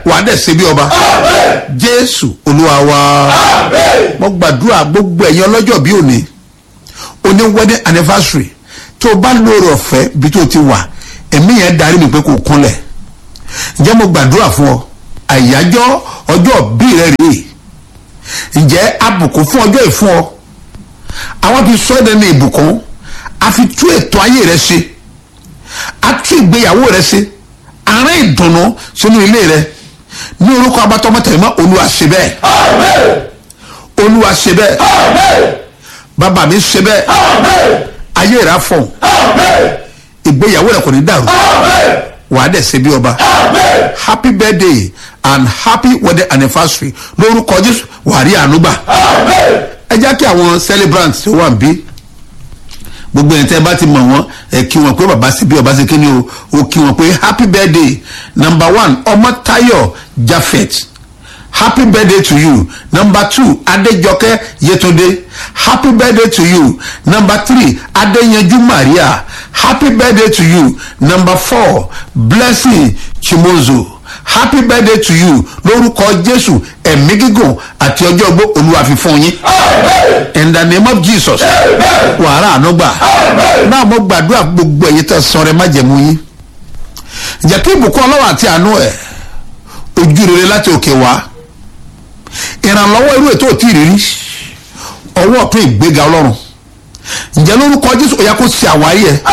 wà á dẹ̀ ṣe bí ọba jésù olúwa wa mo gbàdúrà gbogbo ẹ̀yin ọlọ́jọ́ bí òní oní wedding anniversary tó o bá lóore ọ̀fẹ́ bí tó o ti wà ẹ̀mí yẹn darí mi pé kò kúnlẹ̀ ǹjẹ́ mo gbàdúrà fún ọ àyájọ́ ọjọ́ bí rẹ rèé ǹjẹ́ abùkún fún ọjọ́ ìfún ọ àwọn fi sọ ẹ́ ní ìbùkún a fi tú ètò ayé rẹ ṣe a tú ìgbéyàwó rẹ ṣe àárín ìdùnnú sínú ilé rẹ ní orúkọ abatọmọtẹmọ olúwa ṣe bẹ́ẹ̀ olúwa ṣe bẹ́ẹ̀ bàbá mi ṣe bẹ́ẹ̀ ayé rẹ afọ̀hún ìgbéyàwó rẹ kò ní dàrú wàá dẹ̀ ṣe bí ọba happy birthday and happy wedding anniversary lórúkọ jésù wàá rí àánú gbà ẹ jẹ́ kí àwọn celebrants tó wà ń bí gbogbo ẹni tẹ́ bá ti mọ̀ wọ́n ẹ kí wọn pé bàbá sí bí ọba sí kí ni o o kí wọn pé happy birthday number one ọmọtayọ jafet happy birthday to you number two adejoke yetunde happy birthday to you number three adeyanju maria happy birthday to you number four blessing chimozo happy birthday to you lórúkọ jésù ẹ̀mí gígùn àti ọjọ́ ogbó olúwa fi fún yín in the name of jesus wàhálà ànúgbà náà mo gbàdúrà gbogbo ẹ̀yẹ tó sọ̀rọ̀ má jẹ̀mú yín jẹ́ kí ìbùkún ọlọ́wọ́ àti àánú ẹ̀ ojú rere láti òkè wá ìrànlọ́wọ́ irú ètò òtí ìrírí ọwọ́ ọ̀tún ìgbéga ọlọ́run ǹjẹ́ lórúkọ jésù ó yẹ kó ṣe àwárí ẹ̀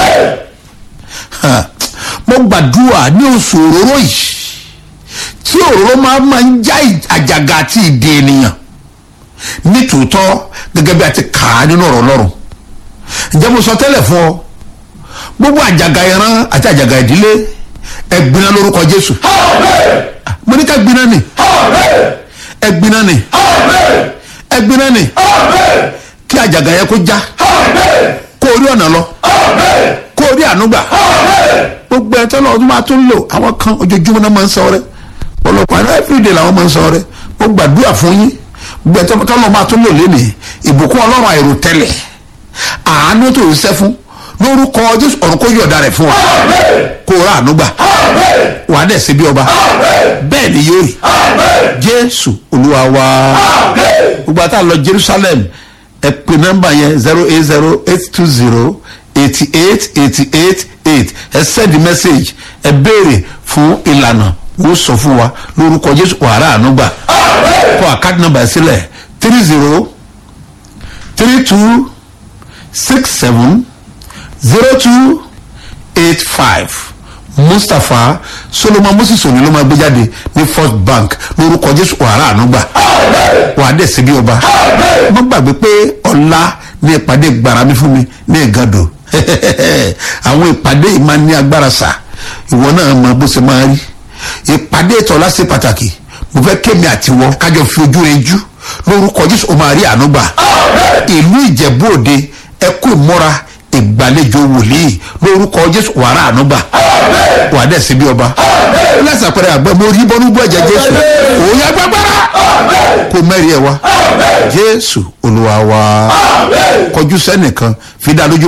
mo gbàdúrà ní oṣù òróró yìí tí òróró máa máa ń já àjàgà àti ìdè ènìyàn ní tòótọ́ gẹ́gẹ́ bí a ti kà á nínú ọ̀rọ̀ ọlọ́run ǹjẹ́ mo sọ tẹ́lẹ̀ fún ọ gbogbo àjàgà ìran àti àjàgà ìdílé ẹ̀gbiná lórúkọ jésù mo ní ká gbiná ni ẹ̀gbiná ni ẹ̀gbiná ni kí àjàgà yẹ kó já kó orí ọ̀nà lọ kó orí ànúgbà gbogbo ẹ̀ tọ́lọ́ ọdún máa tún lò àwọn kan ojoojúmọ́ náà máa ń sọ rẹ ọlọ́pàá náà everyday làwọn máa ń sọ rẹ mo gbàdúrà fún yín gbogbo ẹ̀ tọ́lọ́ máa tún lò lénìí ìbùkún ọlọ́run àìrò tẹ́lẹ̀ àánú tó ń sẹ́ fún lórúkọ jésù ọ̀run kó yọ̀ọ̀da rẹ̀ fún wa kó rà ànúgbà wàá dẹ̀ sí bí ọba bẹ́ẹ̀ ni yóò rí jésù olúwa wa gbogbo àtà lọ jerusalem ẹ pè nọ́mbà yẹn zero eight zero eight two zero eighty eight eighty eight eight ẹ send message ẹ béèrè fún ìlànà wọ́n sọ fún wa lórúkọ jésù wàrà ànúgbà kọ àkáàdì nọ́mbà sílẹ̀ three zero three two six seven zero two eight five mustapha solomon moses òní ló máa gbé jáde ní first bank lórúkọ jésù wàrà ànúgbà wàá dẹ̀ síbi ọba má gbàgbé pé ọ̀la ní ìpàdé gbarami fún mi ní ìgàdò àwọn ìpàdé yìí máa ní agbára sà ìwọ náà mọ bó ṣe máa rí ìpàdé ìtọ́lá ṣe pàtàkì mo fẹ́ kémi àtiwọ́ kájọ fi ojú rẹ jú lórúkọ jésù ó máa rí ànúgbà ìlú ìjẹ̀bú òde ẹkú ìmúra ìgbàlejò wòlíì lórúkọ jésù wàrà ànúgbà wà dẹ̀ síbi ọba lẹ́sìn àpẹẹrẹ àgbẹ̀ mo rí bọ́nú bọ́ ẹ̀jẹ̀ jésù òun yà gbàgbára kó mẹ́rin ẹ̀ wá jésù olúwa wa kọjú sẹ́nìkan fi dá lójú